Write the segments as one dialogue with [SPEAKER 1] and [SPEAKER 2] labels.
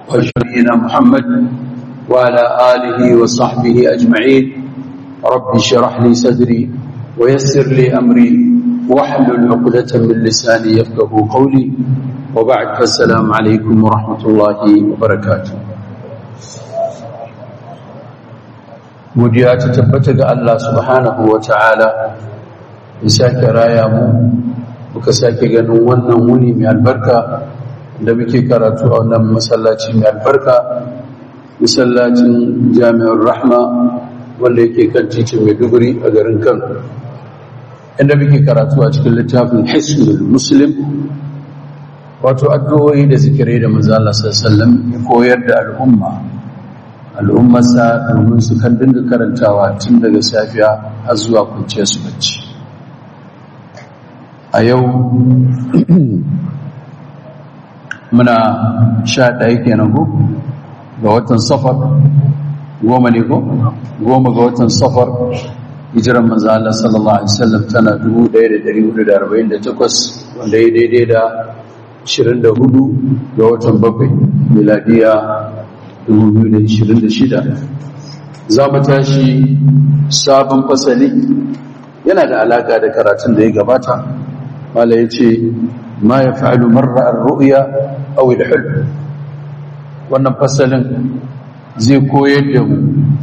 [SPEAKER 1] وشرينا محمد وعلى آله وصحبه أجمعين رب شرح لي صدري ويسر لي أمري واحلل عقدة من لساني يفقه قولي وبعد فالسلام عليكم ورحمة الله وبركاته godiya ta tabbata ga Allah subhanahu wa ta'ala ya sake raya mu muka sake ganin wannan wuni mai albarka da muke karatu a wannan masallaci mai albarka masallacin jami'ar rahma wanda yake kan titin maiduguri a garin kano inda muke karatu a cikin littafin hisnul muslim wato addu'o'i da zikirai da manzala sallallahu ya koyar da al'umma al'ummarsa domin su kan dinga karantawa tun daga safiya har zuwa kwanciya su bacci a yau muna sha ɗaya kenan ko ga watan safar goma ne ko goma ga watan safar hijiran manzo Allah sallallahu alaihi wasallam tana 1448 wanda ya daidai da 24 ga watan bakwai miladiya 2026 za mu tashi sabon fasali yana da alaka da karatun da ya gabata mala ya ce ma ya fa'alu marra ar-ru'ya aw al-hulm wannan fasalin zai koyar da mu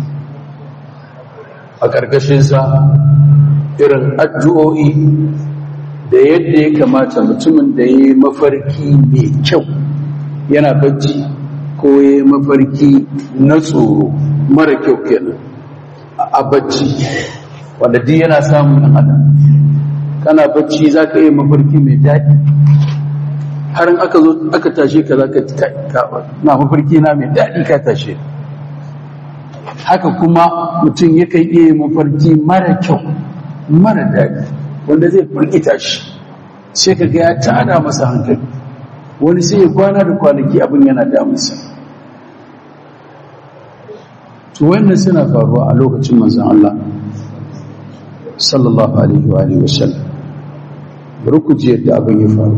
[SPEAKER 1] a ƙarƙashinsa irin addu'o'i da yadda ya kamata mutumin da ya yi mafarki mai kyau yana bacci ko ya yi mafarki na tsoro mara kyau kenan a bacci wanda duk yana samun ɗan adam kana bacci za ka yi mafarki mai daɗi har aka zo aka tashe ka za ka na mafarki na mai daɗi ka tashe haka kuma mutum yakan iya mafarki mara kyau mara daɗi wanda zai firgita shi sai ka ga ya tada masa hankali wani sai ya kwana da kwanaki abin yana damunsa to wannan suna faruwa a lokacin manzon Allah sallallahu alaihi wa alihi wasallam bari ku ji yadda abin ya faru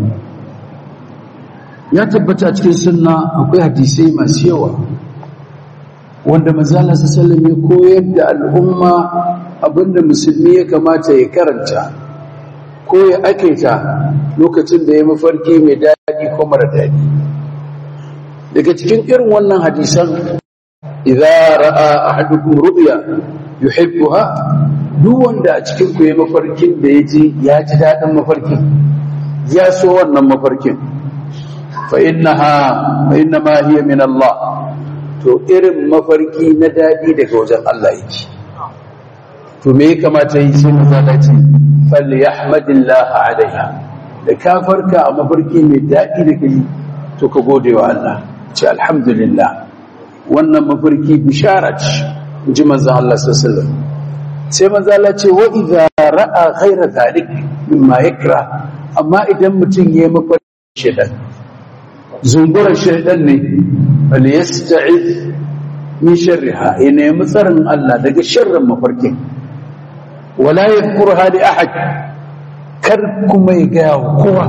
[SPEAKER 1] ya tabbata cikin sunna akwai hadisai masu yawa wanda manzala sallallahu ya koyar da al'umma abinda musulmi ya kamata ya karanta ko ya akaita lokacin da ya mafarki mai daɗi ko mara daɗi daga cikin irin wannan hadisan idza ra'a ahadukum ru'ya yuhibbuha duk wanda a cikin ku ya mafarkin da ya ji ya ji daɗin mafarkin ya so wannan mafarkin fa innaha fa innama hiya min Allah to irin mafarki na daɗi daga wajen Allah yake to me ya kamata yi sai maza ce falyahmadillah alaiha da ka farka a mafarki mai daɗi da kai to ka gode wa Allah ce alhamdulillah wannan mafarki bishara ce ji manzon Allah sallallahu alaihi sai manzo Allah ce wa idza ra'a ghayra zalik mimma yakra amma idan mutum yayi mafarki shedan zungura shedan ne bal yasta'iz min sharriha ina mutsarin Allah daga sharrin mafarkin wala yadhkurha li ahad kar kuma ya ga kowa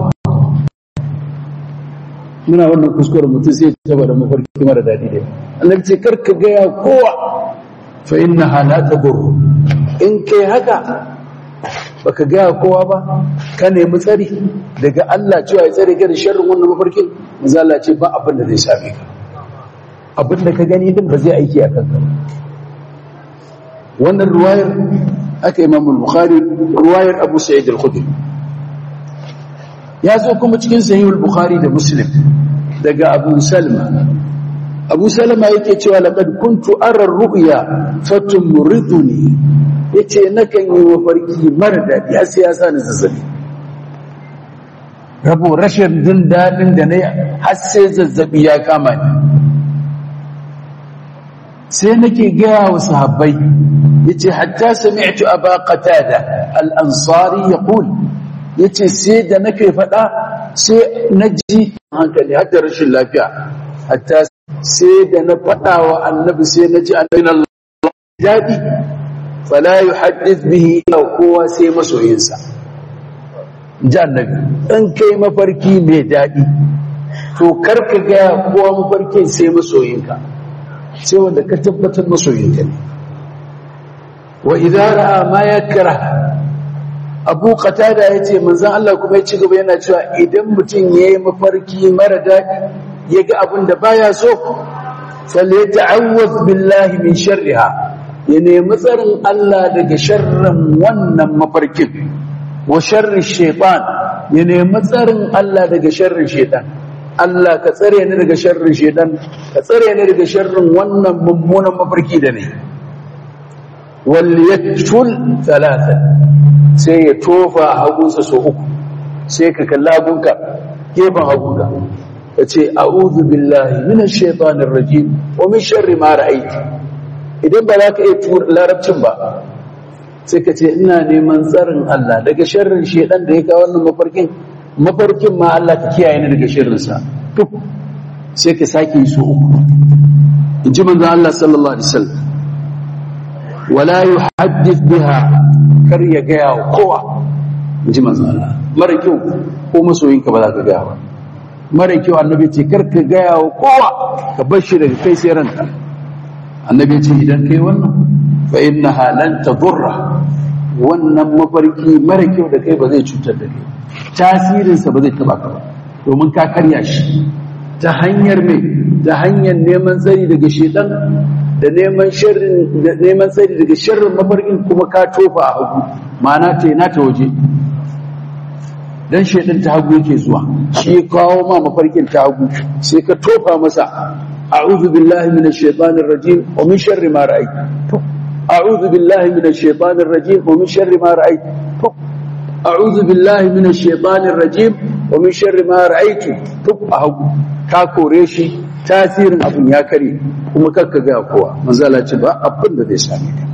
[SPEAKER 1] muna wannan kuskuren mutum sai ya taba da mafarki mara dadi ne annabi ce kar ka ga kowa fa innaha la tadur in kai haka baka gaya kowa ba ka nemi tsari daga Allah cewa ya tsare ka da sharrin wannan mafarkin manzo Allah ce ba abin da zai same ka abin da ka gani din ba zai aiki a kanka wannan ruwayar aka Imam al-Bukhari ruwayar Abu Sa'id al-Khudri ya zo kuma cikin Sahih al-Bukhari da Muslim daga Abu Salma abu salama yake cewa laqad kuntu ara ru'ya fatumriduni yace nakan yi mafarki mara dadi har sai ya sa ni zazzabi rabo rashin jin dadin da nayi har sai zazzabi ya kama ni sai nake gaya wa sahabbai yace hatta sami'tu aba qatada al-ansari yaqul yace sai da nake fada sai naji hankali har da rashin lafiya hatta sai da na faɗa wa annabi sai na ji annabin Allah daɗi fala yi haddith bihi ila kowa sai masoyinsa ji annabi in kai mafarki mai daɗi to karka gaya kowa mafarkin sai masoyinka sai wanda ka tabbatar masoyinka ne wa idan ra'a ma yakra abu qatada yace manzon Allah kuma ya ci gaba yana cewa idan mutum yayi mafarki mara daɗi yaga abin da baya so falyata'awwaz billahi min sharriha ya nemi tsarin Allah daga sharrin wannan mafarkin wa sharri shaytan ya nemi tsarin Allah daga sharrin shaytan Allah ka tsare ni daga sharrin shaytan ka tsare ni daga sharrin wannan mummunan mafarki da ne wal yatful thalatha sai ya tofa hagunsa so uku sai ka kalla hagunka gefen hagunka ka ce a'udhu billahi minash shaitanir rajim wa min sharri ma ra'aytu idan ba za ka iya larabcin ba sai ka ce ina neman tsarin Allah daga sharrin shaitan da ya kawo wannan mafarkin mafarkin ma Allah ka kiyaye ni daga sharrinsa duk sai ka sake yi so uku in ji manzon Allah sallallahu alaihi wasallam wala yuhaddith biha kar ya gaya wa kowa in ji manzon Allah mara kyau ko masoyinka ba za ka gaya ba mara kyau annabi ce kar ka gaya wa kowa ka bar shi daga kai sai ranka annabi ce idan kai wannan fa innaha lan tadurra wannan mafarki mara kyau da kai ba zai cutar da kai tasirinsa ba zai taba ka ba domin ka karya shi ta hanyar mai ta hanyar neman tsari daga shedan da neman sharrin da neman tsari daga sharrin mafarkin kuma ka tofa a hagu ma'ana ta na ta waje dan shedan ta hagu yake zuwa shi ya kawo ma mafarkin ta hagu sai ka tofa masa a'udhu billahi minash shaitanir rajim wa min sharri ma ra'aytu a'udhu billahi minash shaitanir rajim wa min sharri ma ra'aytu a'udhu billahi minash shaitanir rajim wa min sharri ma ra'aytu tuk a hagu ka kore shi tasirin abin ya kare kuma kakka ga kowa manzo Allah ce ba abin da zai same ka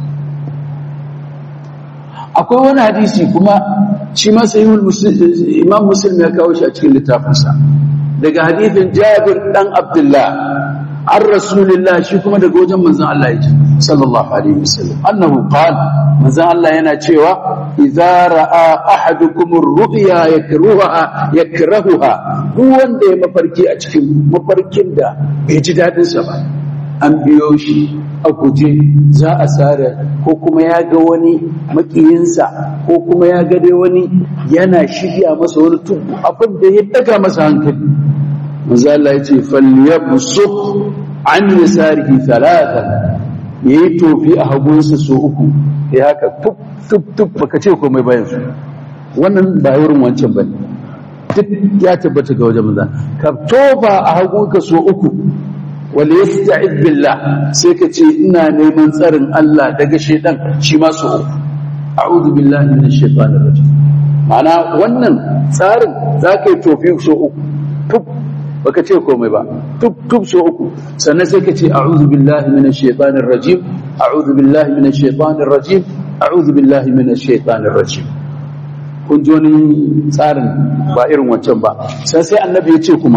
[SPEAKER 1] akwai wani hadisi kuma shi ma sahihul imam muslim ya kawo shi a cikin littafinsa daga hadisin Jabir dan Abdullah an rasulillah shi kuma daga wajen manzon Allah yake sallallahu alaihi wasallam annahu qala manzon Allah yana cewa idza ra'a ahadukum ar-ru'ya yakruha yakrahuha duk wanda ya mafarki a cikin mafarkin da bai ji dadin sa ba an biyo shi a guje za a sare ko kuma ya ga wani makiyinsa ko kuma ya ga dai wani yana shirya masa wani tubu abin da ya daga masa hankali manzo Allah ya ce falyabsuq an yasarihi thalathan yayi tofi a hagunsa so uku ya haka tup tup tup baka ce komai bayan su wannan ba wurin wancan bane duk ya tabbata ga wajen manzo ka tofa a hagunka so uku wal yasta'id billah sai ka ce ina neman tsarin Allah daga shedan shi ma so uku a'udhu billahi minash shaitanir rajim ma'ana wannan tsarin zaka yi tofi so uku tup baka ce komai ba tuk tuk so uku sannan sai ka ce a'udhu billahi minash shaitanir rajim a'udhu billahi minash shaitanir rajim a'udhu billahi minash shaitanir rajim kun ji wani tsarin ba irin wancan ba sai sai annabi ya ce kuma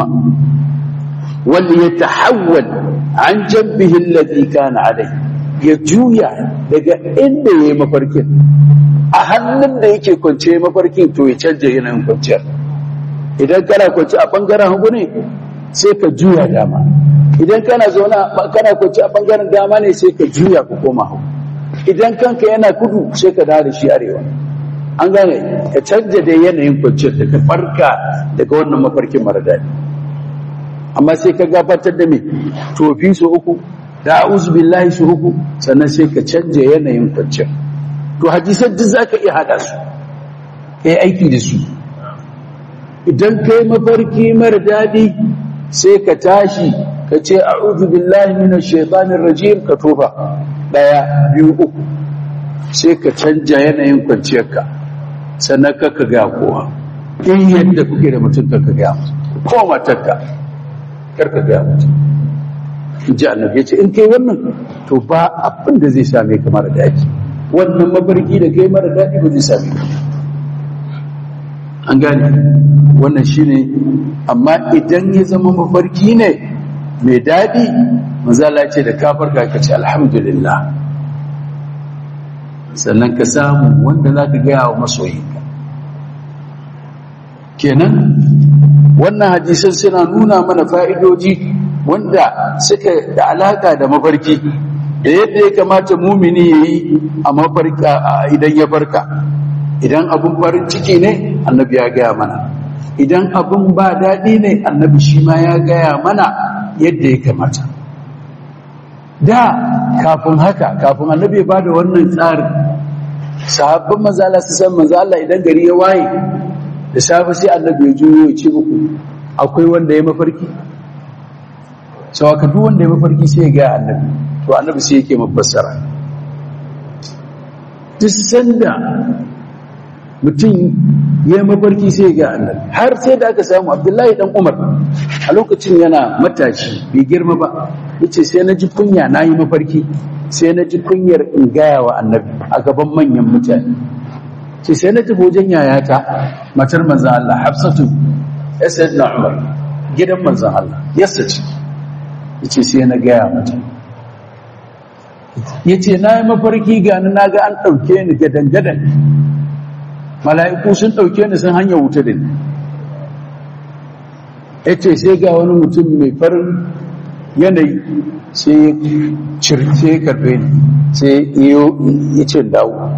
[SPEAKER 1] wal yatahawwal an jabbihi alladhi kana alai ya juya daga inda yayi mafarkin a hannun da yake kwance mafarkin to ya canja yanayin kwanciyar idan kana kwanci a bangaren hagu ne sai ka juya dama idan kana zaune kana kwanci a bangaren dama ne sai ka juya ka koma hagu idan kanka yana kudu sai ka dawo da shi arewa an gane ka canja da yanayin kwanciyar da ka farka daga wannan mafarkin mara daɗi amma sai ka gabatar da me tofi su uku da a'udhu billahi su uku sannan sai ka canja yanayin kwanciyar to hadisan duk zaka iya hada su kai aiki da su idan kai mafarki mara daɗi sai ka tashi ka ce a'udhu billahi minash shaitanir rajim ka tofa daya biyu uku sai ka canja yanayin kwanciyarka sannan ka ka ga kowa in yadda kuke da mutum ka ka ga ko matarka kar ka ga mutum in ji annabi ya ce in kai wannan to ba abin da zai same ka mara daɗi wannan mafarki da kai mara daɗi ba zai same ka an gane wannan shine amma idan ya zama mafarki ne mai daɗi mazala ce da kafar ka ce alhamdulillah sannan ka samu wanda za ka gaya wa masoyinka kenan wannan hadisan suna nuna mana fa'idoji wanda suka da alaka da mafarki da yadda ya kamata mumini ya yi a mafarka idan ya farka idan abin farin ciki ne annabi ya gaya mana idan abin ba daɗi ne annabi shi ma ya gaya mana yadda ya kamata da kafin haka kafin annabi ya ba da wannan tsarin sahabban mazala su san mazala idan gari ya waye da safe sai annabi ya juyo ya ce muku akwai wanda ya mafarki sau aka duk wanda ya mafarki sai ya gaya annabi to annabi sai yake mafassara duk sanda mutum ya mafarki sai ya gaya annabi har sai da aka samu abdullahi dan umar a lokacin yana matashi bai girma ba ya ce sai na ji kunya na yi mafarki sai na ji kunyar in gaya wa annabi a gaban manyan mutane ce sai na tafi wajen yayata matar manzan Allah hafsatu ya sai na umar gidan manzan Allah yasa ce ya ce sai na gaya mata ya ce na yi mafarki gani na ga an ɗauke ni gadan-gadan mala'iku sun ɗauke ni sun hanyar wuta da ni ya ce sai ga wani mutum mai farin yanayi sai ya circe ya karfe ni sai ya ce dawo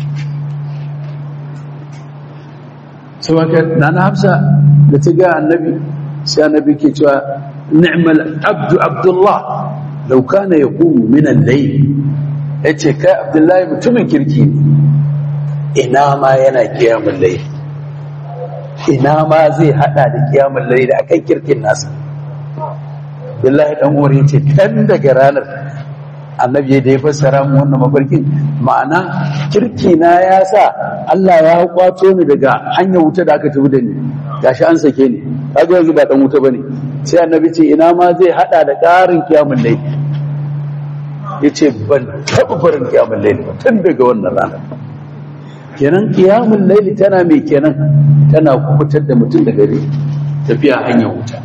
[SPEAKER 1] sauwaka na na hafsa da ta ga annabi sai annabi ke cewa ni'mal abdu abdullah lau kana ya kumu minan lai ya ce kai abdullahi mutumin kirki ne ina ma yana kiyamun lai ina ma zai hada da kiyamun lai da akan kirkin nasa billahi dan umar ya ce kan daga ranar annabi da ya fassara mu wannan mafarkin ma'ana kirki na ya sa Allah ya kwato ni daga hanyar wuta da aka tafi da ni gashi an sake ni kaga yanzu ba dan wuta bane sai annabi ce ina ma zai hada da ƙarin kiyamul layl yace ban taɓa farin kiyamul layl ba tun daga wannan ranar kenan kiyamul layl tana mai kenan tana kubutar da mutum daga tafiya hanyar wuta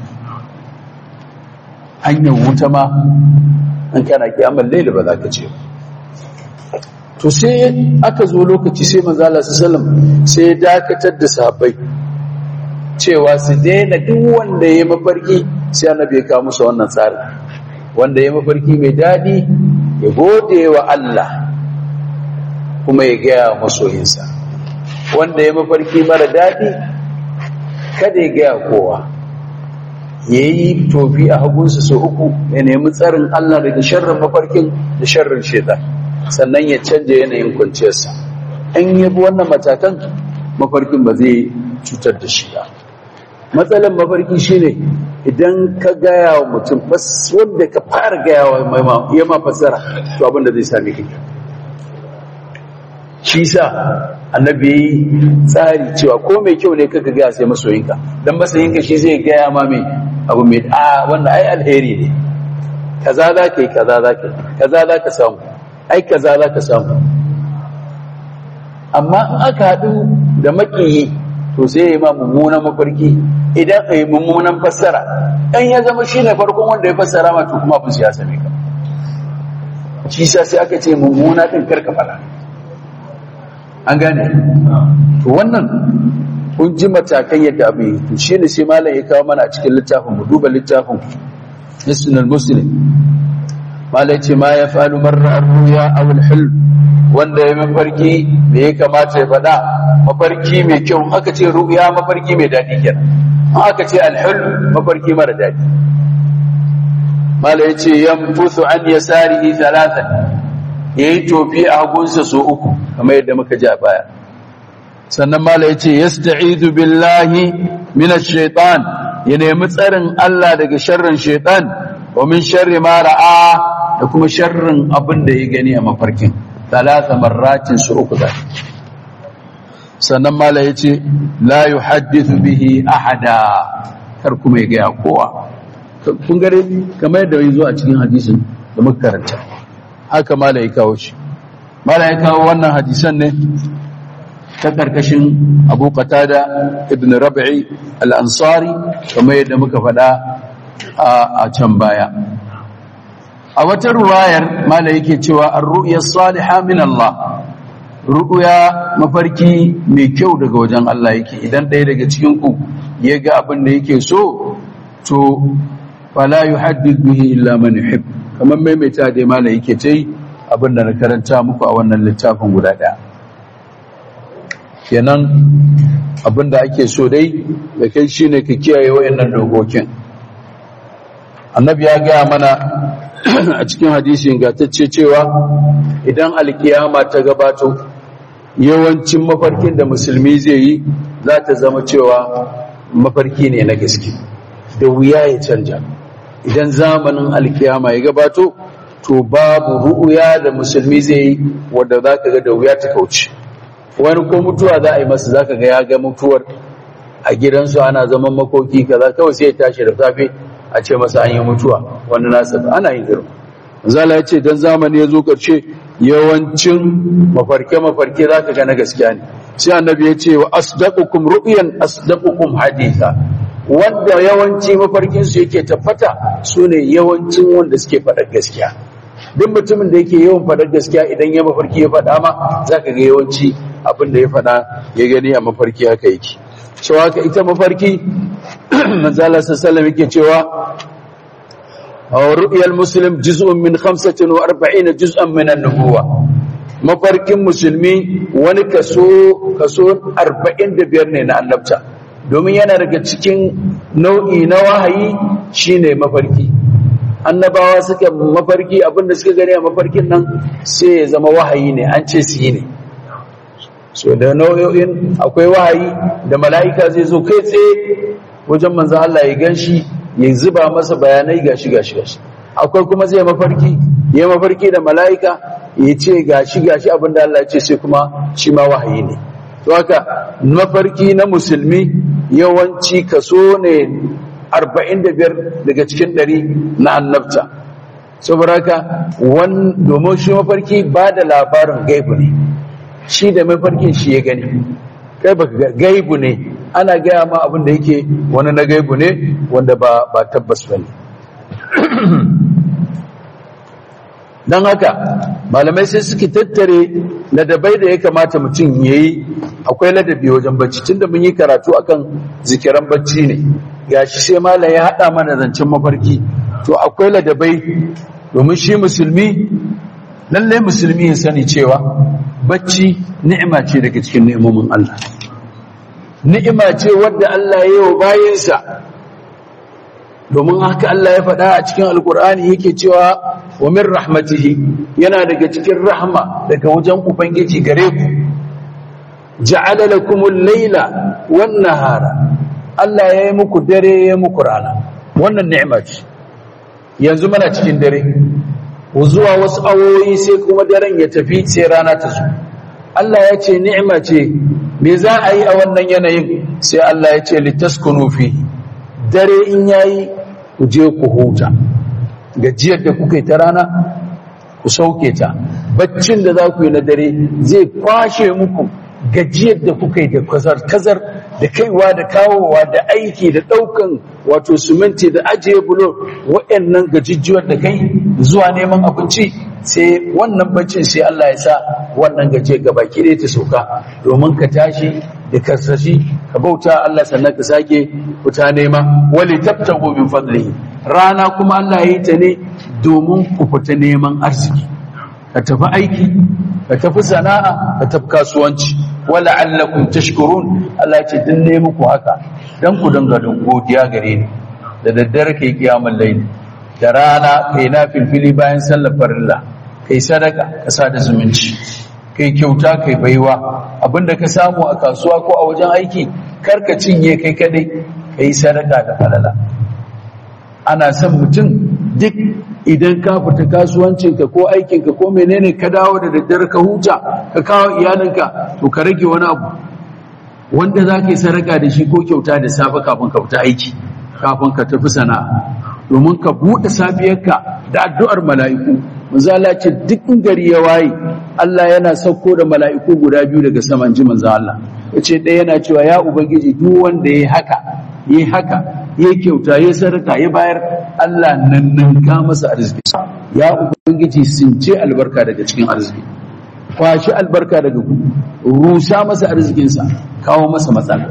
[SPEAKER 1] hanyar wuta ma an kana kiyamar laila ba za ka ce to sai aka zo lokaci sai manzo Allah sallallahu sai ya dakatar da sahabbai cewa su daina duk wanda ya mafarki sai annabi ya kawo musu wannan tsari wanda ya mafarki mai dadi ya gode wa Allah kuma ya gaya masoyinsa wanda ya mafarki mara dadi kada ya gaya kowa ya yi tofi a hagunsa sau uku ya nemi tsarin Allah daga sharrin mafarkin da sharrin shaitan sannan ya canja yanayin kwanciyarsa in yi wannan matakan mafarkin ba zai cutar da shi ba matsalan mafarki shine idan ka gaya wa mutum wanda ka fara gaya wa ya ma fasara to abinda zai sami kake shi sa annabi yi tsari cewa ko mai kyau ne kaka gaya sai masoyinka don masoyinka shi zai gaya ma mai abu mai a wanda ai alheri ne kaza za ka yi kaza za ka yi kaza za ka samu ai kaza za ka samu amma in aka haɗu da makiyi to sai ya yi ma mummunan mafarki idan ka yi mummunan fassara ɗan ya zama shi ne farkon wanda ya fassara ma to kuma abin ya same ka shi sa sai aka ce mummuna ɗin karka fara an gane to wannan kun ji matakan yadda abu yi to shi ne sai malam ya kawo mana a cikin littafin mu duba littafin hisnul muslim malam ce ma ya falu marra ruya aw al wanda ya mafarki me ya kamata ya faɗa mafarki mai kyau aka ce ruya mafarki mai daɗi kenan aka ce al mafarki mara daɗi malam ya ce yamfusu an yasarihi thalathan yayi tofi a hagunsa so uku kamar yadda muka ji a baya sannan mala ya ce yasta'idu billahi minash shaitan ya nemi tsarin Allah daga sharrin shaitan wa min sharri ma ra'a da kuma sharrin abin da ya gani a mafarkin talata marratin su uku da sannan mala ya ce la yuhaddithu bihi ahada kar kuma ya gaya kowa kun gare kamar yadda ya zo a cikin hadisin da muka karanta haka mala ya kawo shi mala ya kawo wannan hadisan ne ta karkashin abu qatada ibn rabi'i al-ansari kamar yadda muka faɗa a can baya a wata ruwayar mala yake cewa ar-ru'ya salihah min Allah ru'uya mafarki mai kyau daga wajen Allah yake idan ɗaya daga cikin ku ya ga abin da yake so to fala yuhaddith bihi illa man yuhib kamar maimaita dai mala yake ta yi abin da na karanta muku a wannan littafin guda ɗaya kenan abin da ake so dai da kai shine ka kiyaye wayannan dokokin annabi ya gaya mana a cikin hadisi ingantacce cewa idan alkiyama ta gabato yawancin mafarkin da musulmi zai yi za ta zama cewa mafarki ne na gaske da wuya ya canja idan zamanin alkiyama ya gabato to babu ru'uya da musulmi zai yi wadda za ka ga da wuya ta kauce wani ko mutuwa za a yi masa za ka ga ya ga mutuwar a gidansu ana zaman makoki kaza kawai sai ya tashi da safe a ce masa an yi mutuwa wani nasa ana yin irin zala ya ce don zamani ya zo ƙarshe yawancin mafarke-mafarke za ka gana gaskiya ne sai annabi ya ce wa asdaqukum ru'yan asdaqukum haditha wanda yawanci mafarkinsu yake tabbata su ne yawancin wanda suke faɗar gaskiya duk mutumin da yake yawan faɗar gaskiya idan ya mafarki ya faɗa ma za ka ga yawanci abin da ya faɗa ya gani a mafarki haka yake so haka ita mafarki manzala sallallahu yake cewa ru'yal muslim juz'un min 45 juz'an min an-nubuwa mafarkin musulmi wani kaso kaso 45 ne na annabta domin yana daga cikin nau'i na wahayi shine mafarki annabawa suka mafarki abinda suka gani a mafarkin nan sai ya zama wahayi ne an ce su yi ne so da nau'o'in akwai wahayi da mala'ika zai zo kai tsaye wajen manzan Allah ya gan shi ya zuba masa bayanai gashi gashi gashi akwai kuma zai mafarki ya mafarki da mala'ika ya ce gashi gashi abinda Allah ya ce sai kuma shi ma wahayi ne to haka mafarki na musulmi yawanci kaso ne 45 daga cikin 100 na annabta saboda haka domin shi mafarki ba da labarin gaibu ne shi da mafarkin shi ya gani kai baka gaibu ne ana gaya ma abin da yake wani na gaibu ne wanda ba ba tabbas bane dan haka malamai sai suke tattare ladabai da ya kamata mutum yayi akwai ladabi wajen bacci tunda mun yi karatu akan zikiran bacci ne gashi sai malam ya hada mana zancen mafarki to akwai ladabai domin shi musulmi lallai musulmi ya sani cewa bacci ni'ima ce daga cikin ni'imomin Allah ni'ima ce wadda Allah ya yi wa bayinsa domin haka Allah ya faɗa a cikin alkur'ani yake cewa wa min rahmatihi yana daga cikin rahma daga wajen ubangiji gare ku ja'ala lakumul layla wan nahara Allah ya yi muku dare ya muku rana wannan ni'ima ce yanzu muna cikin dare zuwa wasu awoyi sai kuma daren ya tafi sai rana ta zo Allah ya ce ni'ima ce me za a yi a wannan yanayin sai Allah ya ce litaskunu fi dare in yayi ku je ku huta gajiyar da kuka yi ta rana ku sauke ta baccin da za ku yi na dare zai kwashe muku gajiyar da kuka yi da kazar-kazar da kaiwa da kawowa da aiki da ɗaukan wato suminti da ajiye bulo waɗannan gajijiyar da kai zuwa neman abinci sai wannan baccin sai Allah ya sa wannan gajiyar gaba ɗaya ta sauka domin ka tashi da karsashi ka bauta Allah sannan ka sake fita nema wali tabtagu min fadlihi rana kuma Allah ya yi ta ne domin ku fita neman arziki ka tafi aiki ka tafi sana'a ka tafi kasuwanci wala allakum tashkurun Allah ya ce din ne muku haka dan ku danga don godiya gare ni da daddare kai kiyamul layl da rana kai na filfili bayan sallar farilla kai sadaka ka sa da zumunci kai kyauta kai baiwa abinda ka samu a kasuwa ko a wajen aiki karka cinye kai kadai kai sadaka da falala ana son mutum duk idan ka fita kasuwancinka ko aikinka ko menene ka dawo da daddare ka huta ka kawo iyalinka to ka rage wani abu wanda za ka yi sadaka da shi ko kyauta da safe kafin ka fita aiki kafin ka tafi sana'a domin ka buɗe safiyarka da addu'ar mala'iku manzo Allah ce duk gari ya waye Allah yana sauko da mala'iku guda biyu daga saman ji manzo Allah yace ɗaya yana cewa ya ubangiji duk wanda yayi haka yayi haka yayi kyauta yayi sadaka ya bayar Allah nan nan ka masa arziki ya ubangiji sun ce albarka daga cikin arziki kwashi albarka daga ku rusa masa arzikinsa kawo masa matsala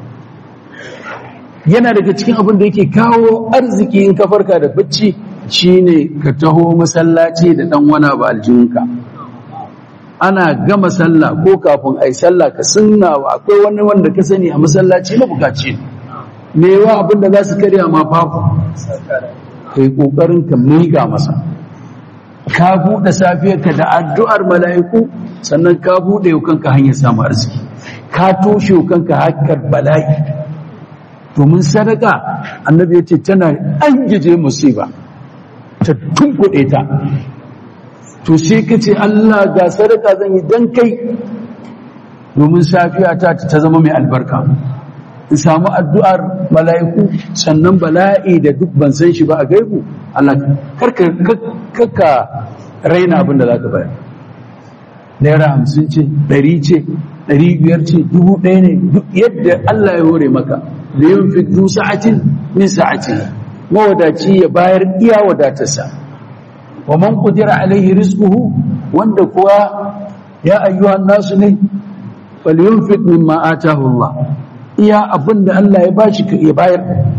[SPEAKER 1] yana daga cikin abin da yake kawo arziki in ka farka da bacci shine ka taho masallaci da dan wani ba aljihunka ana gama sallah ko kafin ai sallah ka sunna akwai wani wanda ka sani a masallaci na bukaci me yawa abin da za su karya ma babu kai kokarin ka miƙa masa ka buɗe safiyarka da addu'ar mala'iku sannan ka buɗe kanka hanyar samu arziki ka toshe kanka hakar bala'i domin sadaka annabi ya ce tana an gije musiba ta tunkuɗe ta to sai ka ce Allah ga sadaka zan yi don kai domin safiya ta ta zama mai albarka in samu addu'ar mala'iku sannan bala'i da duk ban san shi ba a gaibu Allah karka raina abin da za ka bayar naira hamsin ce ɗari ce ɗari biyar ce dubu ɗaya ne duk yadda Allah ya hore maka da yin fitu sa'atin min sa'atin mawadaci ya bayar iya wadatarsa wa man qudira alaihi rizquhu wanda kuwa ya ayyuhan nasu ne falyunfiq mimma atahu Allah iya abinda Allah ya bashi ka ya bayar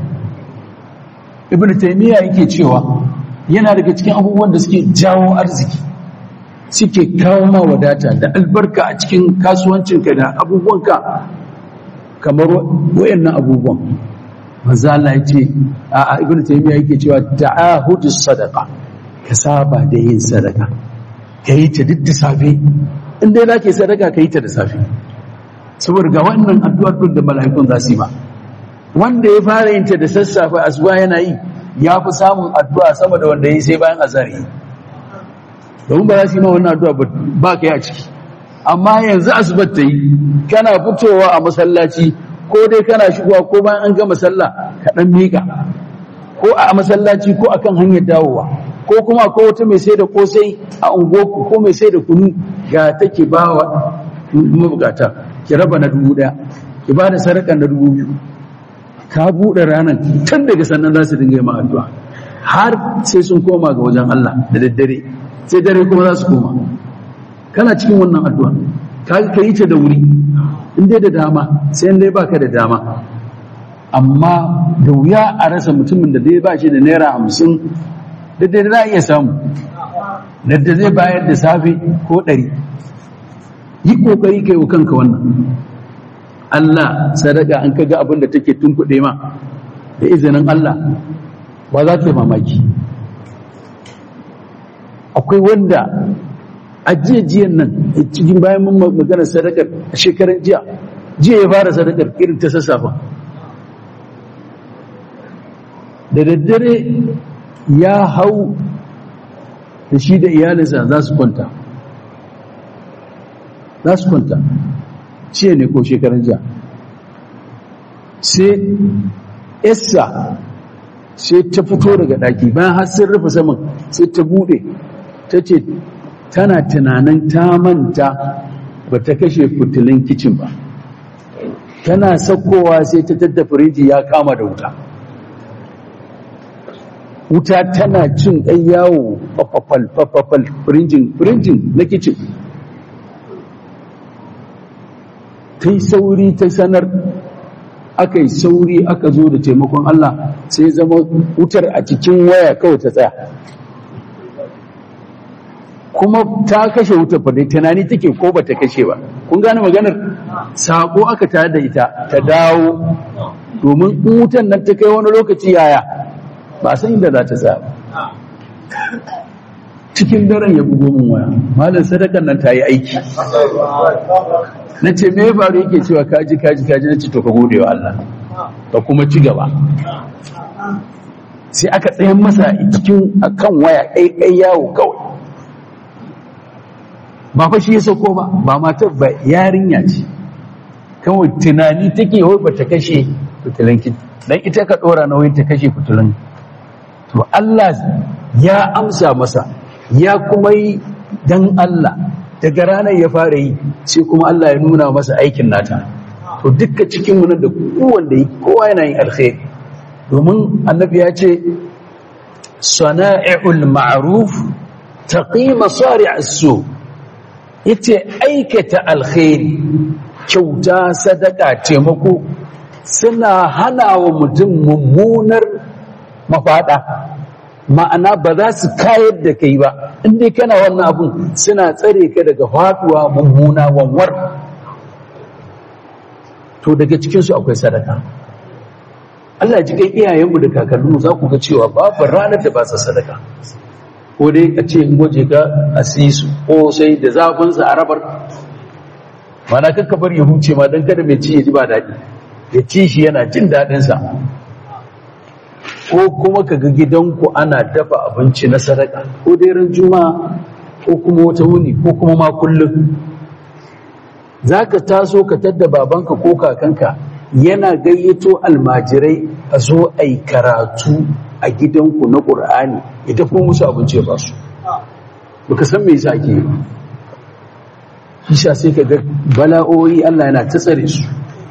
[SPEAKER 1] ibnu taymiya yake cewa yana daga cikin abubuwan da suke jawo arziki suke kawo ma wadata da albarka a cikin kasuwancinka da abubuwanka kamar wayannan abubuwan manzo Allah ya ce a ibnu taymiya yake cewa ta'ahudus sadaqa ka saba da yin sadaka ka yi ta duk da safe in dai zaka yi sadaka ka yi ta da safe saboda ga wannan addu'ar duk da mala'ikun za su yi ba wanda ya fara yin ta da sassafe asuba yana yi ya fi samun addu'a sama da wanda ya yi sai bayan azhar yi domin ba za su yi ma wannan addu'a ba ka yi a ciki amma yanzu asubar ta yi kana fitowa a masallaci ko dai kana shigowa ko bayan an gama sallah ka dan miƙa ko a masallaci ko akan hanyar dawowa ko kuma ko wata mai sai da kosai a ungoku ko mai sai da kunu ga take ba wa mabukata ki raba na dubu daya ki ba da sadaka na dubu biyu ka buɗe ranar tun daga sannan za su dinga yi ma addu'a har sai sun koma ga wajen Allah da daddare sai dare kuma za su koma kana cikin wannan addu'a ka yi ta da wuri in dai da dama sai in dai baka da dama amma da wuya a rasa mutumin da dai ba shi da naira hamsin da dai za a iya samu da zai bayar da safe ko ɗari yi ƙoƙari kai wa kanka wannan Allah sadaka an kaga abin da take tunkuɗe ma da izinin Allah ba za ta yi mamaki akwai wanda a jiyan nan cikin bayan mun magana sadakar a shekaran jiya jiya ya fara sadakar irin ta sassafa da daddare ya hau da shi da iyalinsa za su kwanta za su kwanta ciye ne ko shekaran jiya sai essa sai ta fito daga ɗaki bayan har sun rufe saman sai ta buɗe ta ce tana tunanin ta manta ba ta kashe fitilin kicin ba tana saukowa sai ta tadda firiji ya kama da wuta wuta tana cin ɗan yawo fafafal fafafal firinjin firinjin na kicin ta yi sauri ta sanar aka yi sauri aka zo da taimakon Allah sai zama wutar a cikin waya kawai ta tsaya kuma ta kashe wutar fa dai tunani take ko ba ta kashe ba kun gane maganar sako aka tare da ita ta dawo domin in wutan nan ta kai wani lokaci yaya ba san inda za ta tsaya cikin daren ya bugo min waya malam sadakan nan ta yi aiki na ce me faru yake cewa kaji kaji kaji na ce to ka gode wa Allah ka kuma ci gaba sai aka tsayan masa cikin akan waya ɗaiɗai yawo kawai ba fa shi ya sauko ba ba matar ba yarinya ce kawai tunani take wai ba ta kashe fitilan ki dan ita ka dora nauyin ta kashe fitilan to Allah ya amsa masa ya kuma yi dan Allah daga ranar ya fara yi sai kuma Allah ya nuna masa aikin nata to dukka cikin mu da kowanne kowa yana yin alkhairi domin annabi ya ce sana'i'ul ma'ruf taqi masari' as-su yace aikata alkhairi kyauta sadaka taimako suna hana wa mutum mummunar mafada ma'ana ba za su kayar da kai ba inda kana wannan abun suna tsare ka daga faduwa mummuna wanwar to daga cikinsu akwai sadaka Allah ji kan iyayenmu da kakanninmu za ku ga cewa babu ranar da ba sa sadaka ko dai a ce in gwaje ka a sisu ko sai da zafinsa a rabar mana kakka bar ya huce ma don kada mai ci ya ji ba daɗi ya ci shi yana jin daɗinsa ko kuma ka ga gidanku ana dafa abinci na sadaka ko dai ran juma'a ko kuma wata wuni ko kuma ma kullum za ka taso ka tadda babanka ko kakanka yana gayyato almajirai a zo a yi karatu a gidanku na ƙur'ani ya dafa musu abinci ba su baka san me yasa ake yi Isha sai ka ga bala'o'i Allah yana ta tsare su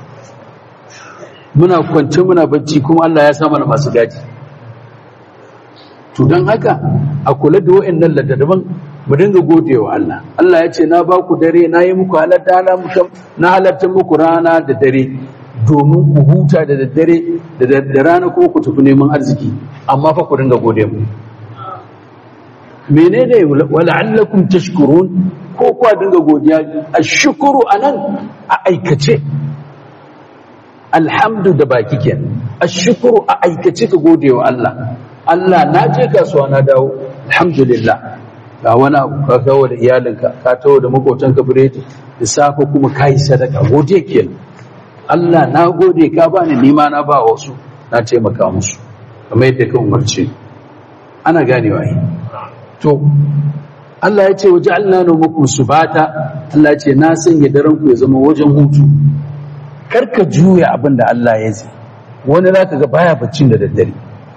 [SPEAKER 1] muna kwance muna bacci kuma Allah ya sa mana masu gaji to don haka a kula da wa'annan ladadaban mu dinga godewa Allah Allah ya ce na ba ku dare na yi muku halatta na halatta muku rana da dare domin ku huta da daddare da rana kuma ku tafi neman arziki amma fa ku dinga gode mu menene wala'allakum tashkurun ko kwa dinga godiya ashkuru anan a aikace alhamdu da baki kenan ashkuru a aikace ka gode wa Allah Allah na je kasuwa na dawo alhamdulillah ga wani abu ka kawo da iyalinka ka tawo da makotanka biredi da safe kuma kai sadaka gode kenan Allah na gode ka bani nima na ba wasu na taimaka musu kamar yadda ka umarce ana ganewa yi to Allah ya ce waje Allah na muku subata Allah ya ce na sanya daren ku ya zama wajen hutu karka juya abin da Allah ya ce wani za ka ga baya baccin da daddare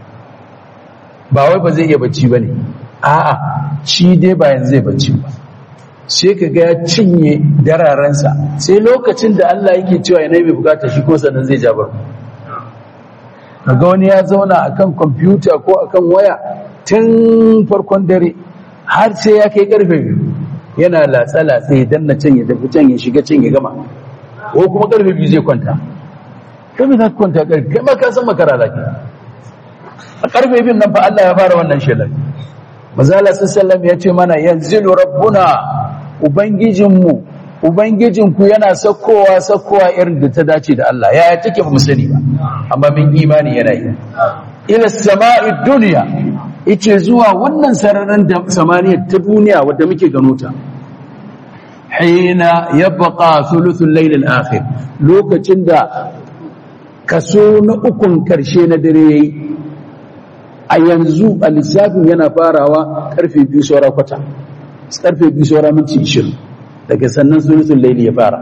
[SPEAKER 1] ba wai ba zai iya bacci ba ne a'a shi dai ba yanzu zai bacci ba sai ka ga ya cinye dararensa sai lokacin da Allah yake cewa yana mai bukata shi kuma sannan zai jabar kaga wani ya zauna akan kwamfuta ko akan waya tun farkon dare har sai ya kai karfe biyu yana latsa-latsa ya danna can ya tafi can ya shiga can ya gama ko kuma karfe biyu zai kwanta kai za ka kwanta karfe kai ma ka san makara zaki a karfe biyun nan fa Allah ya fara wannan shelar mazala sallam ya ce mana yanzilu rabbuna ubangijinmu ubangijinku yana sakkowa sakkowa irin da ta dace da Allah yaya take ba mu sani ba amma min imani yana yi ila sama'i dunya yace zuwa wannan sararin da samaniya ta duniya wadda muke gano ta hina yabqa thuluthul layl al-akhir lokacin da kaso na ukun karshe na dare yayi a yanzu a lissafin yana farawa karfe biyu saura kwata karfe biyu saura minti ishirin daga sannan sulusun laili ya fara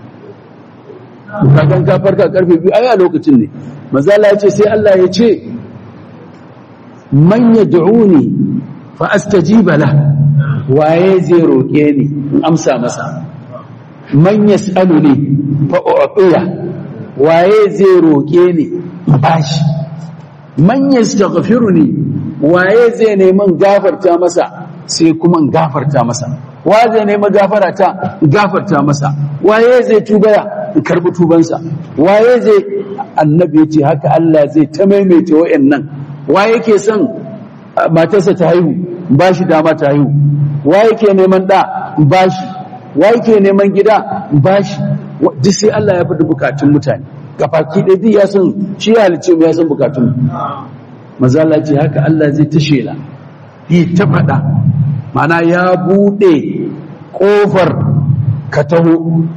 [SPEAKER 1] kakan ka farka karfe biyu ai a lokacin ne mazala ya ce sai Allah ya ce man yad'uni fa astajiba la waye zai roke ni in amsa masa man yas'aluni fa u'tiya waye zai roke ni in bashi man yastaghfiruni waye zai neman gafarta masa sai kuma in gafarta masa waye zai neman gafara ta gafarta masa waye zai tubaya in karbi tubansa waye zai annabi yace haka Allah zai ta maimaita wayannan waye yake son matarsa ta haihu bashi dama ta haihu waye yake neman da bashi waye yake neman gida bashi duk sai Allah ya faɗi bukatun mutane gafaki ɗaya duk ya san shi ya halice mu ya san bukatun mazala ce haka Allah zai ta shela yi ta faɗa mana ya buɗe ƙofar ka taho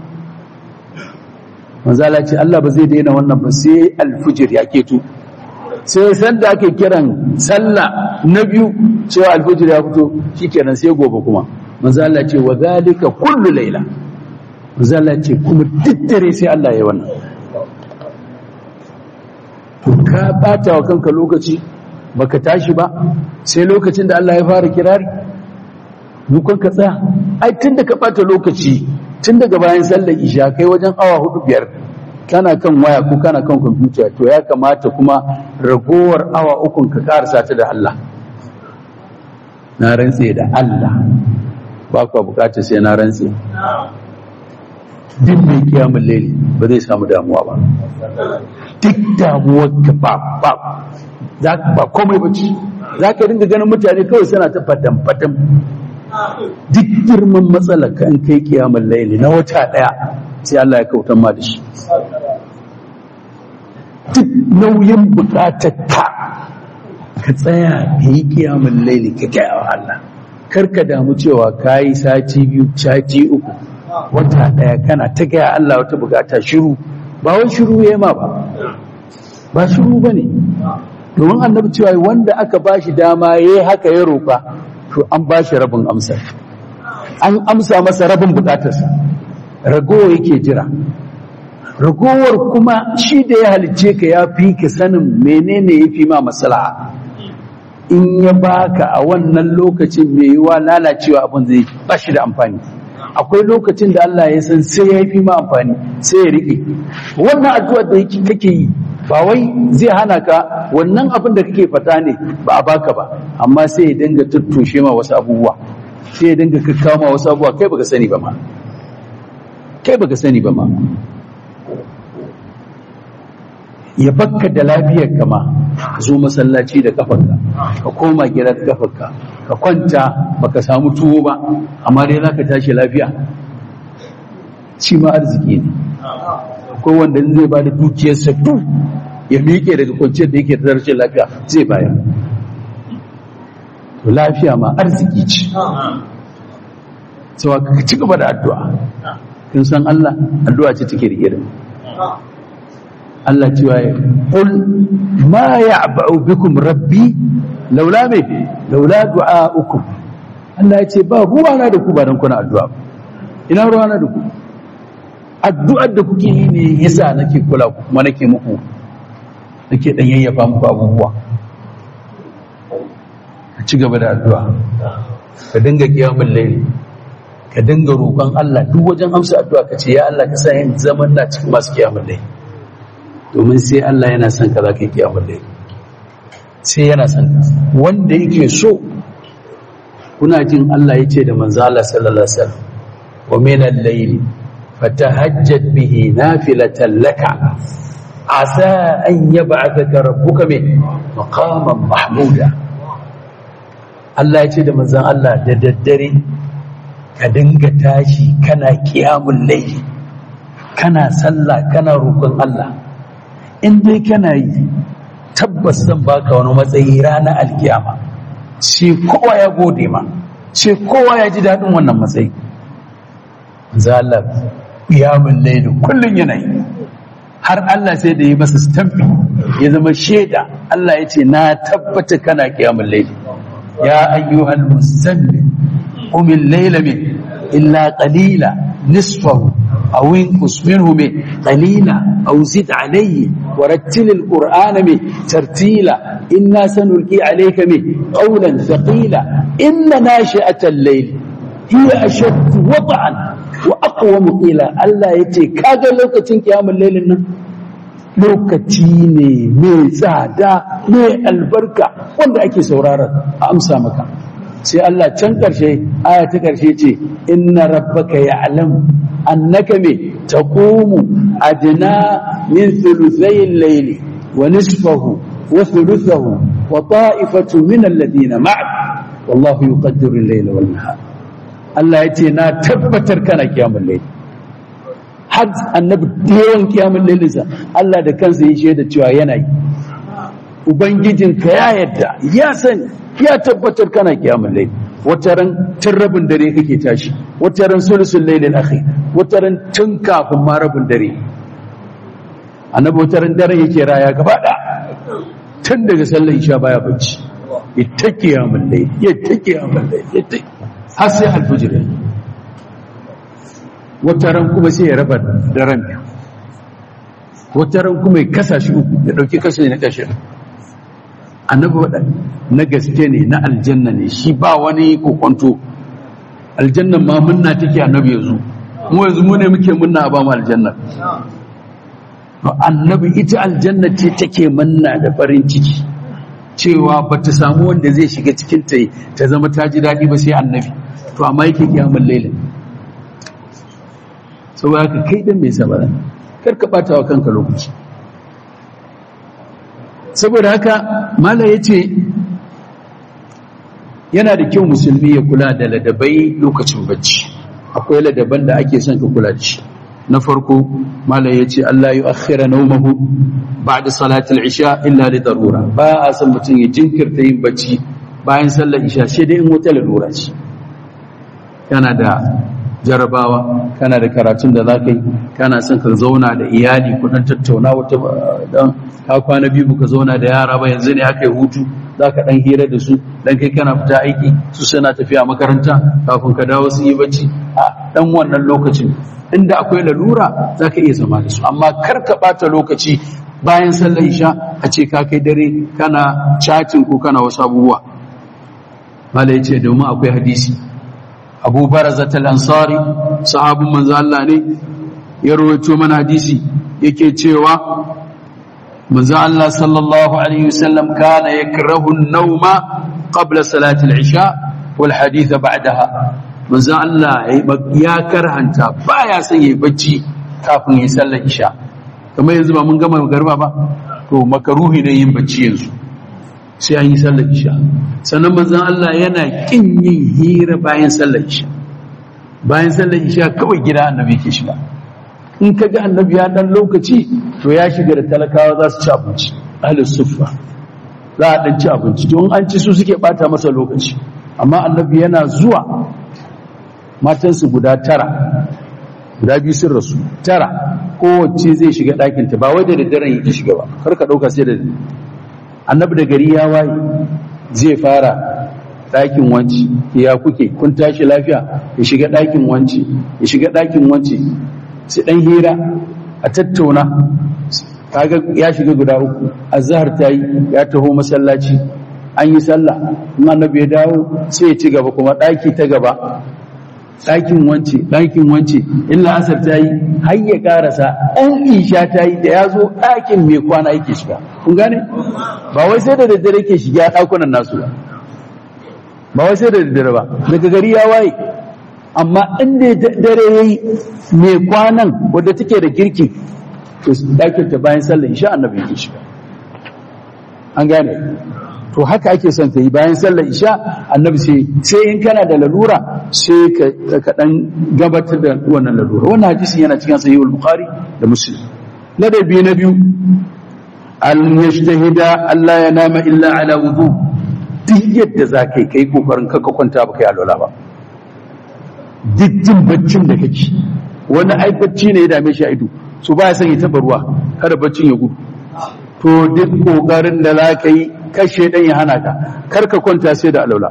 [SPEAKER 1] mazala ce Allah ba zai daina wannan ba sai alfujir ya keto sai sanda ake kiran sallah na biyu cewa alfujir ya fito shikenan sai gobe kuma mazala ce wa zalika kullu laila mazala ce kuma duk dare sai Allah ya yi wannan to ka bata wa kanka lokaci baka tashi ba sai lokacin da Allah ya fara kirari dukkan ka tsaya ai tunda ka bata lokaci tun daga bayan sallar isha kai wajen awa hudu biyar kana kan waya ko kana kan kwamfuta to ya kamata kuma ragowar awa ukun ka karasa ta da Allah na rantse da Allah ba kwa bukatar sai na rantse duk mai kiyamun laili ba zai samu damuwa ba duk damuwar ka ba ba za ka ba komai ba ci za ka dinga ganin mutane kawai suna ta fatan fatan duk girman matsalar ka in kai kiyamun laili na wata daya sai Allah ya kautan ma da shi duk nauyin bukatar ka ka tsaya ka yi kiyamun laili ka gaya wa Allah kar ka damu cewa ka yi sati biyu sati uku wata daya kana ta gaya Allah wata bukata shiru ba wai shiru ya ma ba ba shiru ba ne domin annabi cewa wanda aka ba shi dama ya yi haka ya roƙa to an ba shi rabin amsar an amsa masa rabin bukatarsa ragowa yake jira ragowar kuma shi da ya halicce ka ya fi ka sanin menene ya fi ma maslaha in ya baka a wannan lokacin mai yiwa lalacewa abin zai ba shi da amfani akwai lokacin da Allah ya san sai ya fi ma amfani sai ya riƙe wannan addu'ar da kake yi ba wai zai hana ka wannan abin da kake fata ne ba a baka ba amma sai ya dinga tuttushe ma wasu abubuwa sai ya dinga kakkawa ma wasu abubuwa kai baka sani ba ma kai baka sani ba ma ya bakka da lafiyar kama ka zo masallaci da kafarka ka koma gida da kafarka ka kwanta baka samu tuwo ba amma dai za ka tashi lafiya shi ma arziki ne akwai wanda zai ba da dukiyarsa duk ya miƙe daga kwanciyar da yake da rashin lafiya zai bayar to lafiya ma arziki ce cewa ka ci gaba da addu'a kin san Allah addu'a ce take rike da Allah cewa ya qul ma ya'ba'u bikum rabbi laula me laula du'a'ukum Allah ya ce ba ruwa na da ku ba dan kuna addu'a ina ruwa na da ku addu'ar da kuke yi ne yasa nake kula ku kuma nake muku nake dan yayyafa muku abubuwa ka ci gaba da addu'a ka dinga kiyamul layli ka dinga roƙon Allah duk wajen amsa addu'a ka ce ya Allah ka sa yin zaman na cikin masu kiyamul layli domin sai Allah yana son ka za ka yi kiyamul layli sai yana son ka wanda yake so kuna jin Allah ya ce da manzo Allah sallallahu alaihi wasallam wa min al-layli fatahajjad bihi nafilatan laka asa an yab'athaka rabbuka min maqaman mahmuda Allah ya ce da manzon Allah da daddare ka dinga tashi kana qiyamul layli kana sallah kana roƙon Allah in dai kana yi tabbas zan baka wani matsayi ranar alkiyama sai kowa ya gode ma sai kowa ya ji daɗin wannan matsayi zalar ƙiyamun lailu kullum yanayi har Allah sai da yi masa stamfi ya zama shaida Allah ya ce na tabbata kana ƙiyamun lailu ya ayyuhal musammin umin laila min illa qalila nisfahu aw inqus minhu min qalila aw zid alayhi ورتل القرآن من ترتيلا إنا سنلقي عليك من قولا ثقيلا إن ناشئة الليل هي أشد وضعا وأقوم قيلا ألا يتي كاغا لوكتين قيام الليل إنه lokaci ne mai tsada mai albarka wanda ake sauraron a amsa maka sai Allah can ƙarshe aya ta ƙarshe ce inna rabbaka ya'lam annaka me taqumu adna min thuluthay al-layli wa nisfahu wa thuluthahu wa ta'ifatu min alladhina ma'ak wallahu yuqaddiru al-layla wal nahar Allah yace na tabbatar kana kiyamul layli har annabi da yawan kiyamul laylinsa Allah da kansa ya shaida cewa yana yi ubangijinka ya yadda ya sani ya tabbatar kana kiyamun laili wata ran tun rabin dare kake tashi wata ran sulusul lailil akhir wata ran tun kafin ma rabin dare annabi wata ran dare yake raya gaba da tun daga sallar isha baya bacci ita kiyamun laili ya ta kiyamun laili ya ta har sai alfijir wata ran kuma sai ya raba daren biyu wata ran kuma ya kasa shi uku ya dauki kashe na kashe annabi waɗa na gaske ne na aljanna ne shi ba wani kokonto aljannan ma munna take annabi yanzu mu yanzu mu ne muke munna a ba mu aljanna to annabi ita aljanna ce take munna da farin ciki cewa ba ta samu wanda zai shiga cikin ta ta zama ta ji daɗi ba sai annabi to amma yake kiyamun lailin saboda haka kai dan mai sabara kar ka bata wa kanka lokaci saboda haka mala yace yana da kyau musulmi ya kula da ladabai lokacin bacci akwai ladaban da ake son ka kula da shi na farko mala yace Allah ya akhira nawmahu ba'da salatul isha illa li darura ba a san mutum ya jinkirta yin bacci bayan sallar isha sai dai in wata lalura ce kana da jarabawa kana da karatun da za ka yi kana son ka zauna da iyali kudin tattauna wata dan ka kwana biyu ka zauna da yara ba yanzu ne aka yi hutu za ka dan hira da su dan kai kana fita aiki su suna tafiya makaranta kafin ka dawo su yi bacci a dan wannan lokacin inda akwai lalura za ka iya zama da su amma kar ka bata lokaci bayan sallar isha a ce ka kai dare kana chatting ko kana wasu abubuwa malai ce domin akwai hadisi abu barazat al-ansari sahabin manzo Allah ne ya rawaito mana hadisi yake cewa manzo Allah sallallahu alaihi wasallam kana yakrahu an-nawma qabla salati al-isha wal hadith ba'daha manzo Allah ya karhanta baya son yayi bacci kafin ya sallar isha kamar yanzu ba mun gama garba ba to makaruhi ne yin bacci yanzu sai an yi sallar isha sannan manzon Allah yana kin yin hira bayan sallar isha bayan sallar isha kawai gida annabi ke shiga in ka ga annabi ya dan lokaci to ya shiga da talakawa za su ci abinci ahlus suffa za a dan ci abinci to in an ci su suke bata masa lokaci amma annabi yana zuwa matansu guda tara guda biyu sun rasu tara kowace zai shiga ɗakinta ba wai da daddaren yake shiga ba kar ka ɗauka sai da annabi da gari ya waye zai fara ɗakin wanci ya kuke kun tashi lafiya ya shiga ɗakin wanci ya shiga ɗakin wanci su ɗan hira a tattauna kaga ya shiga guda uku azhar ta yi ya taho masallaci an yi sallah in annabi ya dawo sai ya ci gaba kuma ɗaki ta gaba ɗakin wance ɗakin wance in la'asar ta yi har ya ƙarasa ɗan isha ta yi da ya zo ɗakin mai kwana yake shiga kun gane ba wai sai da daddare ke shiga ɗakunan nasu ba ba wai sai da daddare ba daga gari ya waye amma inda dare ya yi mai kwanan wadda take da girki to ɗakin ta bayan sallar isha annabi yake shiga an gane to haka ake son ka yi bayan sallar isha annabi sai sai in kana da lalura sai ka ka dan gabatar da wannan lalura wannan hadisi yana cikin sahihul bukhari da muslim ladabi na biyu al yajtahida Allah ya nama illa ala wudu duk yadda za ka yi kai kokarin ka kwanta ba kai alwala ba duk jin baccin da kake wani ai bacci ne ya dame shi a ido so ba ya son ya taba ruwa kada baccin ya gudu to duk kokarin da za ka yi kashe dan ya hana ka kar ka kwanta sai da alaula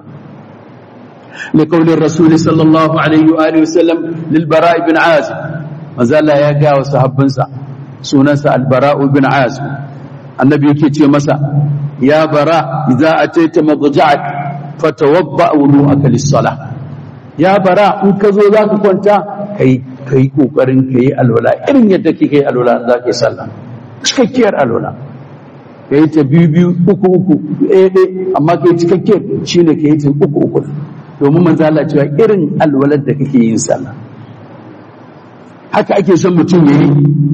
[SPEAKER 1] li qawli rasul sallallahu alaihi wa alihi wasallam lil bara ibn azib manzo Allah ya ga wa sahabbansa sunansa al bara ibn azib annabi yake ce masa ya bara idza ataita madja'ak fatawadda wudu'aka lis salah ya bara in ka zo zaka kwanta kai kai kokarin kai alwala irin yadda kike alwala zaka yi sallah cikakkiyar alwala ka yi ta biyu biyu uku uku ɗaya ɗaya amma ka yi cikakke shi ne ka yi ta uku uku domin manzo Allah cewa irin alwalar da kake yin sallah haka ake son mutum ya yi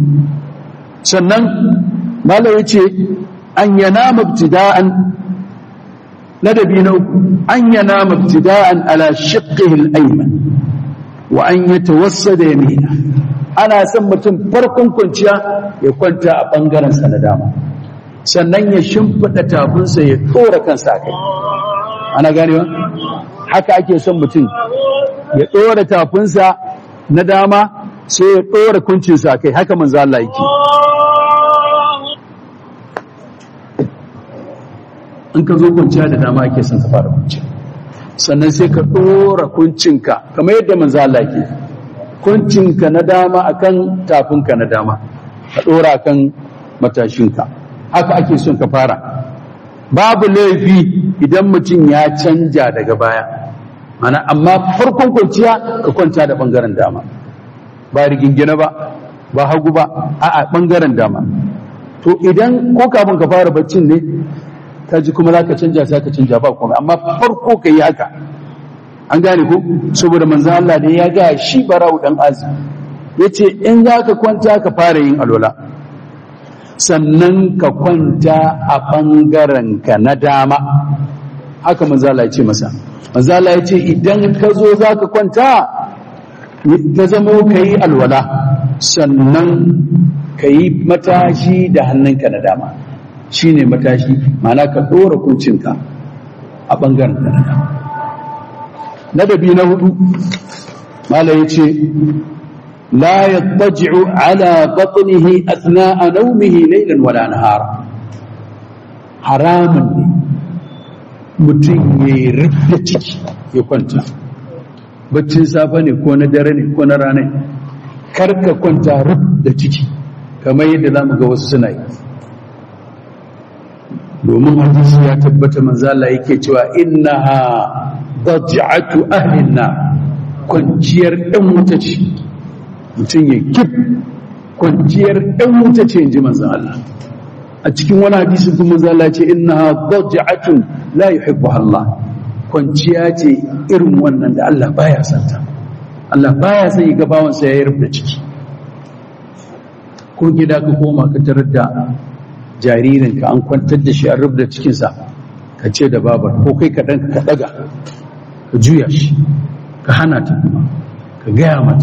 [SPEAKER 1] sannan malam ya ce an yana mabtida'an ladabi na uku an yana mabtida'an ala shiqqihi al-ayman wa an yatawassada yamina ana son mutum farkon kwanciya ya kwanta a bangaren sa na dama sannan ya shimfiɗa tafinsa ya ɗora kansa kai ana ganewa haka ake son mutum ya ɗora tafinsa na dama sai ya ɗora kuncinsa kai haka manzo Allah yake in ka zo kwanciya da dama ake son ka fara kwanciya sannan sai ka ɗora kuncinka kamar yadda manzo Allah yake kuncinka na dama akan tafinka na dama ka ɗora akan matashinka haka ake son ka fara babu laifi idan mutum ya canja daga baya mana amma farkon kwanciya ka kwanta da bangaren dama ba rigingine ba ba hagu ba a'a bangaren dama to idan ko kafin ka fara baccin ne ka ji kuma za ka canja sai ka canja ba komai amma farko ka yi haka an gane ko saboda manzo Allah ne ya ga shi barau dan azumi yace in za ka kwanta ka fara yin alwala sannan ka kwanta a ɓangaren ka na dama haka manzala ya ce masa manzala ya ce idan ka zo za ka kwanta ka zama ka yi alwala sannan ka yi matashi da hannunka na dama shi ne matashi mana ka ɗora kuncinka a ɓangaren ka na dama na dabi na hudu mala ya ce لا يضطجع على بطنه أثناء نومه ليلا ولا نهارا حرام mutum ya yi rubda ciki ya kwanta baccin safe ne ko na dare ne ko na rana karka kwanta rubda ciki kamar yadda za mu ga wasu suna yi domin hadisi ya tabbata manzala yake cewa innaha daj'atu ahlin na kwanciyar ɗan wuta ce mutum ya kif kwanciyar ɗan wuta ce in ji manzan Allah a cikin wani hadisi kuma zala ce inna daj'atun la yuhibbu Allah kwanciya ce irin wannan da Allah baya santa Allah baya son ya ga bawansa ya rubuta ciki ko gida ka koma ka tarar da jaririnka an kwantar da shi an rubuta cikinsa ka ce da babar ko kai ka ɗanka ka ɗaga ka juya shi ka hana ta kuma ka gaya mata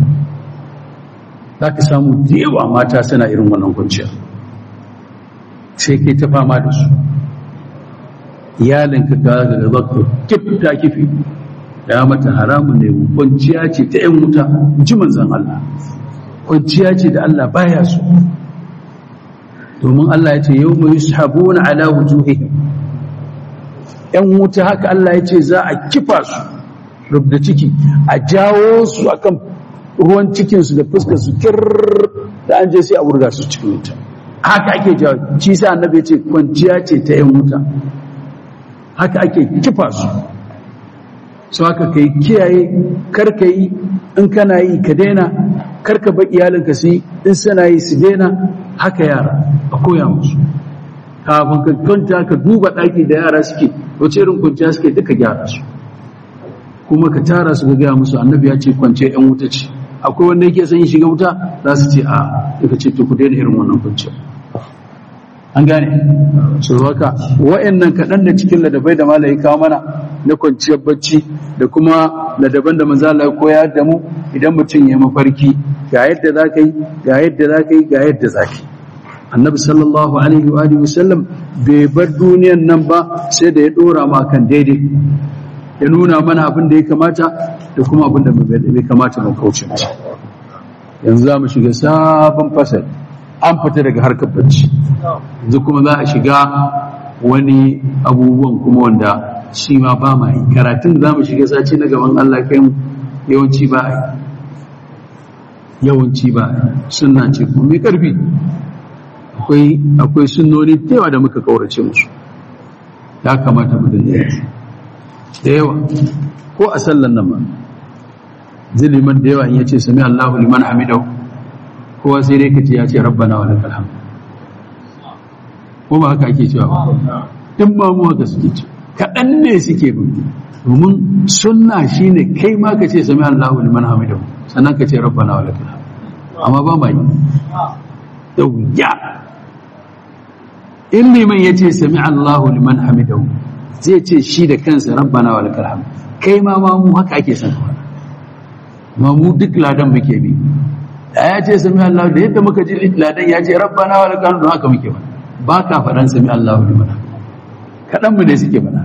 [SPEAKER 1] za ka samu da yawa mata suna irin wannan kwanciya sai kai ta fama da su iyalinka ga ga zaka kif ta kifi ya mata haramun ne kwanciya ce ta yan wuta ji manzan Allah kwanciya ce da Allah baya so domin Allah ya ce yau mai yushabuna ala wujuhihim yan wuta haka Allah ya ce za a kifa su rubda ciki a jawo su akan ruwan cikinsu da fuskar su kir da an je sai a wurga su cikin wuta haka ake jawo shi sa annabi ya ce kwanciya ce ta yan wuta haka ake kifa su su haka ka yi kiyaye karka yi in kana yi ka daina karka ba iyalinka su yi in suna yi su daina haka yara a koya musu kafin ka kwanta ka duba ɗaki da yara suke wace irin kwanciya suke duka gyara su kuma ka tara su ga gaya musu annabi ya ce kwance yan wuta ce akwai wanda yake son shiga wuta za su ce a daga ce to ku daina irin wannan kwanciya an gane su haka wa'annan kaɗan da cikin ladabai da malayi kawo mana na kwanciyar bacci da kuma ladaban da manzala ya koya da mu idan mutum ya mafarki ga yadda za ka yi ga yadda za ka yi ga yadda za ka yi annabi sallallahu alaihi wa alihi wasallam bai bar duniyan nan ba sai da ya dora ma kan daidai ya nuna mana abin da ya kamata da kuma abin da bai kamata mu kauce masa yanzu za mu shiga sabon fasal an fita daga harkar bacci yanzu kuma za a shiga wani abubuwan kuma wanda shi ma ba ma yi karatun za mu shiga sace na gaban Allah kai yawanci ba a yi yawanci ba a yi sunna ce kuma mai karfi akwai akwai sunnoni da yawa da muka kaurace musu ya kamata mu dinga da yawa ko a sallan nan ma ziliman da yawa in yace sami Allahu liman hamidahu kowa sai dai kace ya ce rabbana wa lakal hamd ko ba haka ake cewa ba din ba mu haka suke ce kaɗan ne suke bin domin sunna shine kai ma ka ce sami Allahu liman hamidahu sannan ka ce rabbana wa lakal hamd amma ba ma yi da wuya in liman ya ce sami Allahu liman hamidahu zai ce shi da kansa rabbana wa lakal hamd kai ma ma mu haka ake san ma mu duk ladan muke bi da ya ce sami Allahu da yadda muka ji ladan ya ce rabbana wa lakal hamd haka muke ba ba ka faɗan sami Allahu liman kaɗan mu ne suke faɗa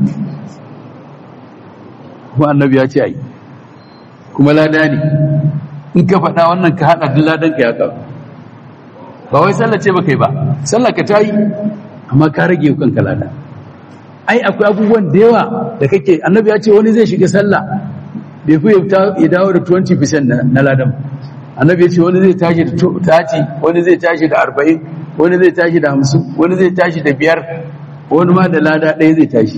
[SPEAKER 1] kuma annabi ya ce ai kuma lada ne in ka faɗa wannan ka haɗa duk ladan ka ya kawo ba wai sallah ce baka yi ba sallah ka ta yi amma ka rage kanka lada ai akwai abubuwan da yawa da kake annabi ya ce wani zai shiga sallah bai fi ya dawo da 20% na ladan annabi ya ce wani zai tashi da 30 wani zai tashi da 40 wani zai tashi da 50 wani zai tashi da biyar wani ma da lada ɗaya zai tashi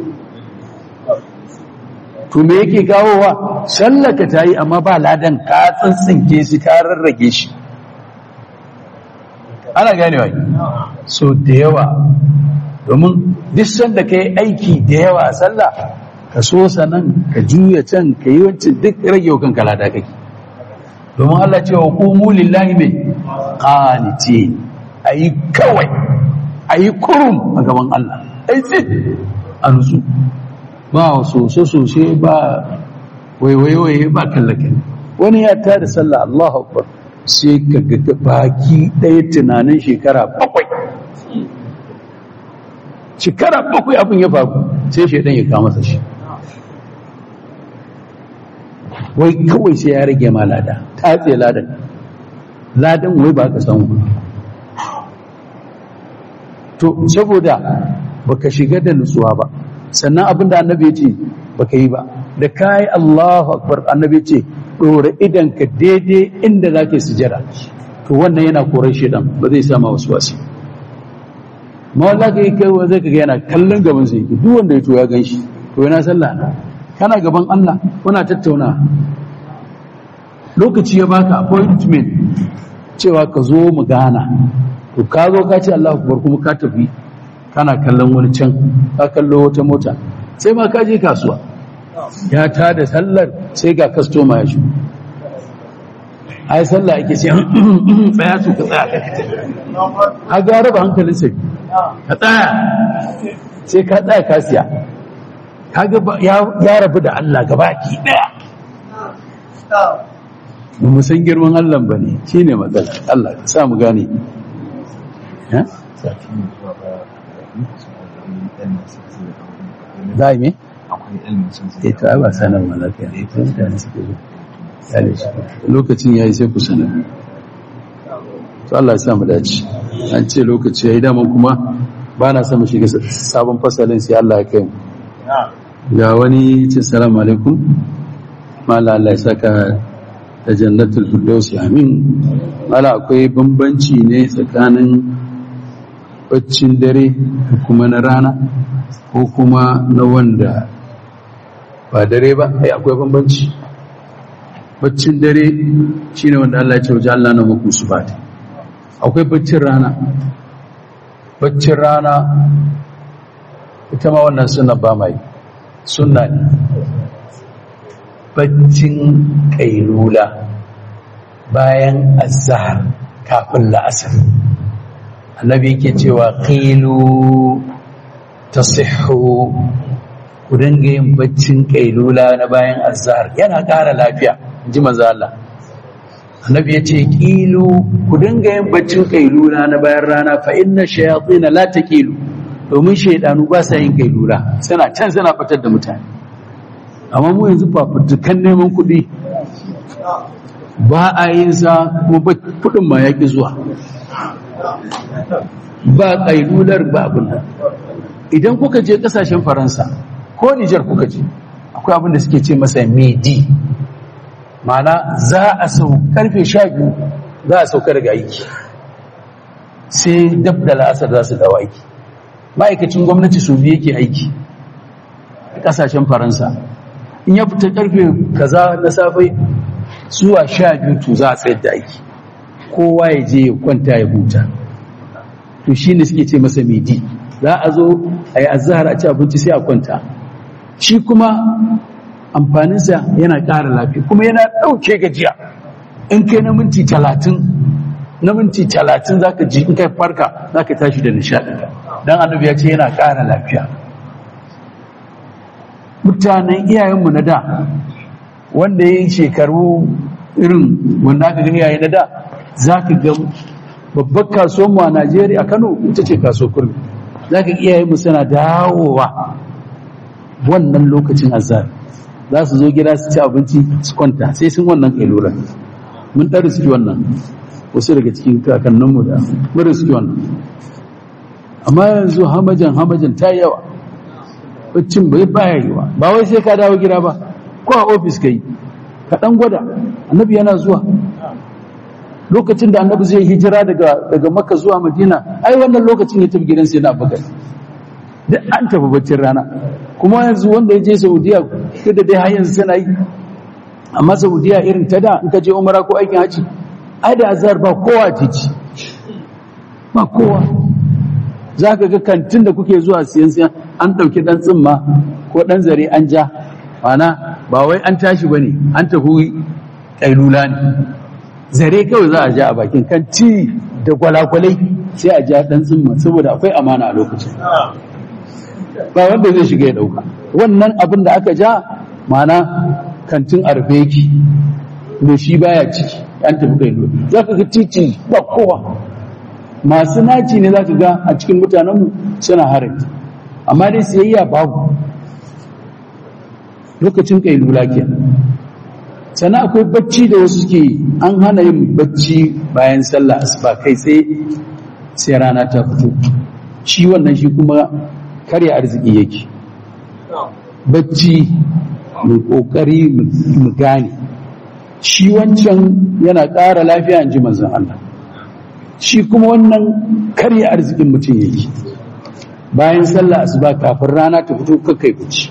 [SPEAKER 1] to me yake kawowa sallah ka ta yi amma ba ladan ka tsintsinke shi ka rarrage shi ana ganewa so da yawa domin duk sanda ka yi aiki da yawa a sallah ka so sanan ka juya can ka yi wancan duk rage kan kalada kake domin Allah cewa qumu lillahi mai qanitin ayi kawai ayi kurum a gaban Allah ai tsit a nutsu ba soso sosai ba waiwaiwaye ba kallake wani ya tada sallah Allahu akbar sai ka ga baki ɗaya tunanin shekara bakwai shekara bakwai abin ya faru sai shaidan ya kama masa shi wai kawai sai ya rage ma lada ta tsaye ladan ladan wai ba ka samu to saboda baka shiga da nutsuwa ba sannan abinda annabi ya ce baka yi ba da kayi Allahu akbar annabi ya ce dora idan ka daidai inda zake sujada to wannan yana koran shedan ba zai sama wasu wasi ma wanda ka yi kai zai ka ga yana kallon gaban sai duk wanda ya to ya gan shi to yana sallah kana gaban Allah kuna tattauna lokaci ya baka appointment cewa ka zo mu gana to ka zo ka ce Allah akbar kuma ka tafi kana kallon wani can ka kallo wata mota sai ma ka je kasuwa ya ta da sallar sai ga customer ya shi ai sallah ake ce tsaya su ka tsaya ka ga raba hankalin sai ka tsaya sai ka tsaya ka siya kaga ya rabu da Allah gabaki daya ba mu san girman Allah ba ne shi ne matsala Allah ka sa mu gane za a yi me? e to ai ba sanar ma lafiya ne ta mutane suke zo yale shi lokacin ya yi sai ku sanar to Allah ya sa mu dace an ce lokaci ya yi daman kuma ba na sama shiga sabon fasalin sai Allah ya kai mu ga wani ce salamu alaikum mala Allah ya saka da jannatul firdausi amin mala akwai bambanci ne tsakanin baccin dare kuma na rana ko kuma na wanda ba dare ba ai akwai bambanci baccin dare shine wanda Allah ya ce waje Allah na muku su bata akwai baccin rana baccin rana ita ma wannan suna ba mai sunna ne baccin kailula bayan azhar kafin la'asar annabi yake cewa qailu tasihhu ku dinga yin baccin kailula na bayan azhar yana ƙara lafiya ji manzo Allah annabi yace qilu ku dinga yin baccin kailula na bayan rana fa inna shayatin la taqilu domin shaidanu ba sa yin kailula suna can suna fitar da mutane amma mu yanzu fafutukan neman kuɗi ba a yin sa kuma kuɗin ma ya ƙi zuwa ba kailular ba abin nan idan kuka je ƙasashen faransa ko nijar kuka je akwai abin da suke ce masa medi mana za a sau karfe sha biyu za a sauka daga aiki sai dab da la'asar za su dawo aiki ma'aikacin gwamnati su biyu yake aiki a kasashen faransa in ya fita karfe kaza na safe zuwa sha biyu to za a tsayar da aiki kowa ya je ya kwanta ya huta to shi ne suke ce masa midi za a zo a yi azahar a ci abinci sai a kwanta shi kuma amfaninsa yana ƙara lafiya kuma yana ɗauke gajiya in kai na minti talatin na minti talatin za ka ji in kai farka za ka tashi da nishaɗi don annabi ya ce yana ƙara lafiya mutanen iyayenmu na da wanda ya yi shekaru irin wanda aka gani yayi na da za ka ga babbar kasuwanmu a najeriya kano ita ce kaso kurmi za ka iyayenmu suna dawowa wannan lokacin azhar za su zo gida su ci abinci su kwanta sai sun wannan kailura mun ɗan riski wannan wasu daga cikin kakanninmu da mun riski wannan amma yanzu hamajan hamajan ta yawa baccin bai baya yiwa ba wai sai ka dawo gida ba ko a ofis ka yi ka ɗan gwada annabi yana zuwa lokacin da annabi zai hijira daga daga makka zuwa madina ai wannan lokacin ya tafi gidan sai na bakar duk an tafi baccin rana kuma yanzu wanda ya je saudiya duk da dai har yanzu suna yi amma saudiya irin ta da in ka je umara ko aikin haji ai da azhar ba kowa titi ba kowa za ka ga kantin da kuke zuwa siyan siyan an ɗauki ɗan tsimma ko ɗan zare an ja mana ba wai an tashi ba ne an tafi ƙailula ne zare kawai za a ja a bakin kanti da gwalagwalai sai a ja ɗan tsimma saboda akwai amana a lokacin ba wanda zai shiga ya ɗauka wannan abin da aka ja mana kantin arfe yake me shi baya ciki an tafi ƙailula za ka ga titi ba kowa masu naci ne za ka ga a cikin mutanenmu suna harin amma dai siyayya babu lokacin kailula ke sannan akwai bacci da wasu suke an hana yin bacci bayan sallah asuba kai sai sai rana ta fito shi wannan shi kuma karya arziki yake bacci mai kokari mu gane shi wancan yana ƙara lafiya in ji manzon Allah shi kuma wannan karya arzikin mutum yake bayan sallah asuba kafin rana ta fito kakai bacci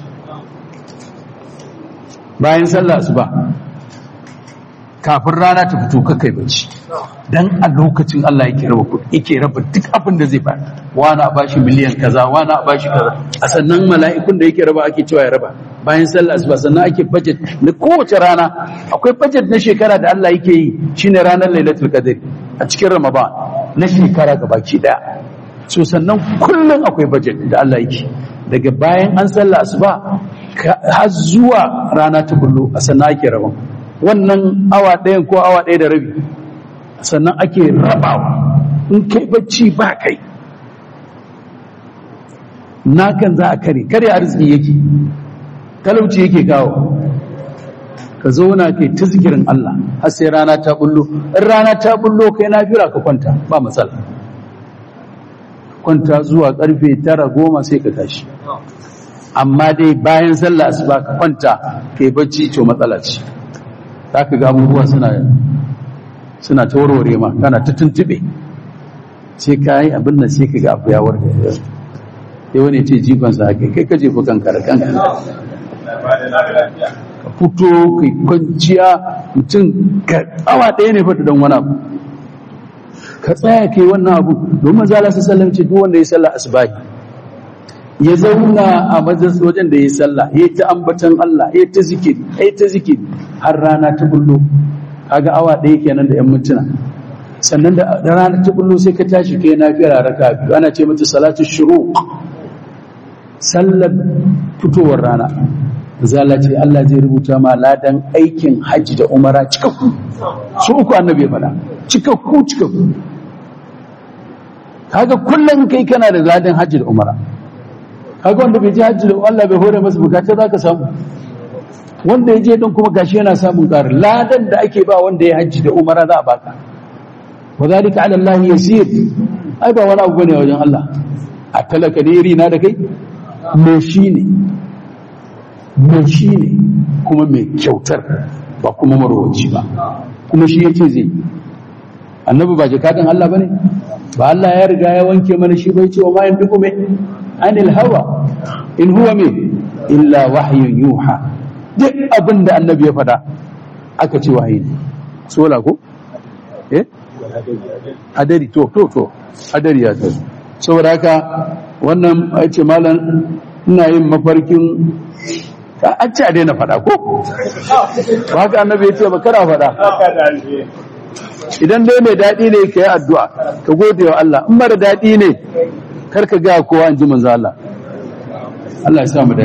[SPEAKER 1] bayan sallah asuba kafin rana ta fito kakai bacci dan a lokacin Allah yake raba kuɗi yake raba duk abin da zai bada wani a bashi miliyan kaza wani a bashi kaza a sannan mala'ikun da yake raba ake cewa ya raba bayan sallah asuba sannan ake budget na kowace rana akwai budget na shekara da Allah yake yi shine ranar lailatul qadr a cikin ramadan na shekara gabaki daya so sannan kullum akwai budget da Allah yake daga bayan an sallah asuba har zuwa rana ta bullo a sannan ake rabon wannan awa ɗayan ko awa ɗaya da rabi sannan ake rabawa in kai bacci ba kai nakan za a kare kare arziki yake talauci yake kawo ka zauna kai ta zikirin Allah har sai rana ta bullo in rana ta bullo kai na fira ka kwanta ba matsala kwanta zuwa karfe tara goma sai ka tashi amma dai bayan sallah asuba ka kwanta kai bacci to matsala ce za ka ga abubuwa suna suna ta warware ma kana ta tuntube sai ka yi abin nan sai ka ga abu ya warke sai wani ce jikonsa haka kai ka jefa kanka da kanka ka fito kai kwanciya mutum ka awa ɗaya ne fata don wani abu ka tsaya kai wannan abu domin zala su sallam ce duk wanda ya sallah asbahi ya zauna a majalisa wajen da ya sallah ya ta ambatan Allah ya ta zikiri ya ta zikiri har rana ta bullo kaga awa ɗaya kenan da yan mintuna sannan da rana ta bullo sai ka tashi kai nafiya raka biyu ana ce mata salatu shuruq sallar fitowar rana zala ce Allah zai rubuta ma ladan aikin hajji da umara cikakku su uku annabi ya faɗa cikakku cikakku kaga kullum kai kana da ladan hajji da umara kaga wanda bai je hajji da Allah bai hore masa bukata zaka samu wanda ya je din kuma gashi yana samun ƙarin ladan da ake ba wanda ya hajji da umara za a baka wa zalika ala Allah yasir ai ba wani abu bane wajen Allah a talaka ne iri na da kai me shi ne mai shi ne kuma mai kyautar ba kuma marwaci ba kuma shi ya ce zai annabi ba jikadin Allah ba ne ba Allah ya riga ya wanke mana shi bai ce wa mayan duk mai anil hawa in huwa mai illa wahyun yuha duk abin da annabi ya faɗa aka ce wahayi ne sola ko eh hadari to to to hadari ya tazo saboda haka wannan ya ce malam ina yin mafarkin an ce a daina faɗa ko ba haka annabi ya ce ba kana faɗa idan dai mai daɗi ne ka yi addu'a ka gode wa Allah in mara daɗi ne kar ka ga kowa in ji manzo Allah Allah ya samu